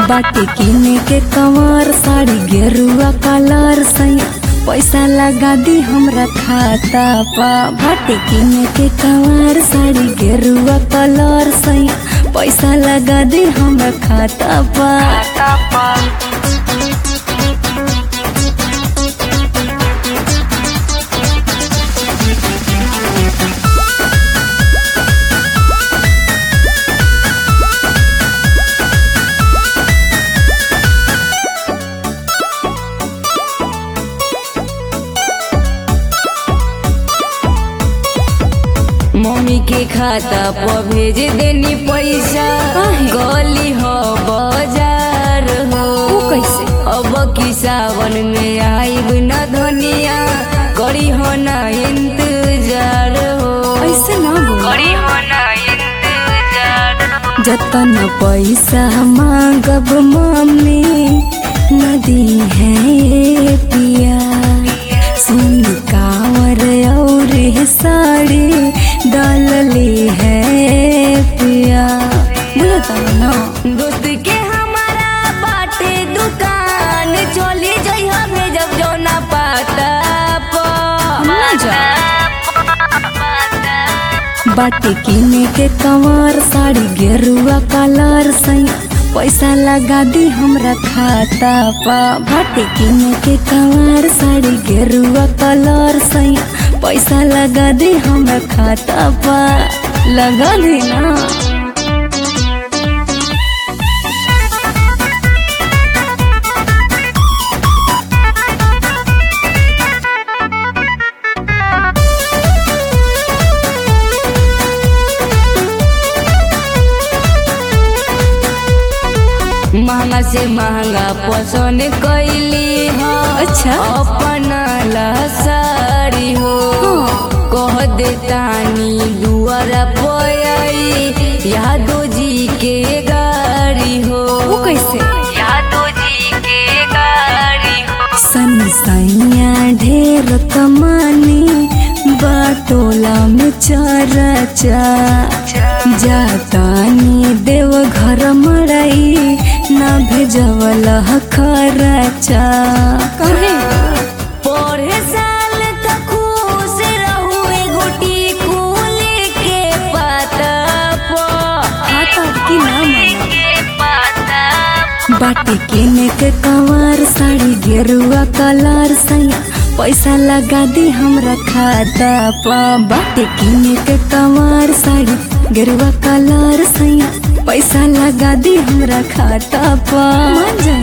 बाटे किने के कमर साड़ी गेरुआ कलर सैया पैसा लगा दी हमरा खाता पा बाटे किने के कमर साड़ी गेरुआ कलर सैया पैसा लगा दी हमरा खाता पा मम्मी के खाता पर भेज देनी पैसा काहे? गली हो बाजार हो ऊ कैसे? अब की सावन में आईब न धनिया करी हो ना इंतजार हो ऐसे ना बोल करी हो ना इंतजार हो। जतन पैसा मांगब मम्मी नदी है पिया सुन कावर और साड़ी डालली है पिया बोलता ना दोस्त के हमारा बाटे दुकान चली जइहा भेजब जौना पाता ना जा। बाटे किने के कमर साड़ी गेरुआ कलर सैया पैसा लगा दी हमरा खाता पा बाटे किने के कमर साड़ी गेरुआ कलर सैया पैसा लगा दी हमरा खाता पा लगा दी ना महंगा से महंगा पसंद कैली हो अच्छा। अपना ला साड़ी हो कह देतानी दुआरा पयाई यादो जी के गाड़ी हो वो कैसे यादो जी के गाड़ी हो सन सैया ढेर कमानी बाटोला में चरचा जातानी देव घर मड़ाई ना भेजवल खरचा कहे पढ़े साल तक खुश रहू गोटी कुल के पाता खाता की ना माना के पाता बाटे किने के कवर साड़ी गेरुआ कलर सैया पैसा लगा दी हमरा खाता पा बाटे किने के कवर साड़ी गेरुआ कलर सैया पैसा लगा दी हमरा खाता पा मन जा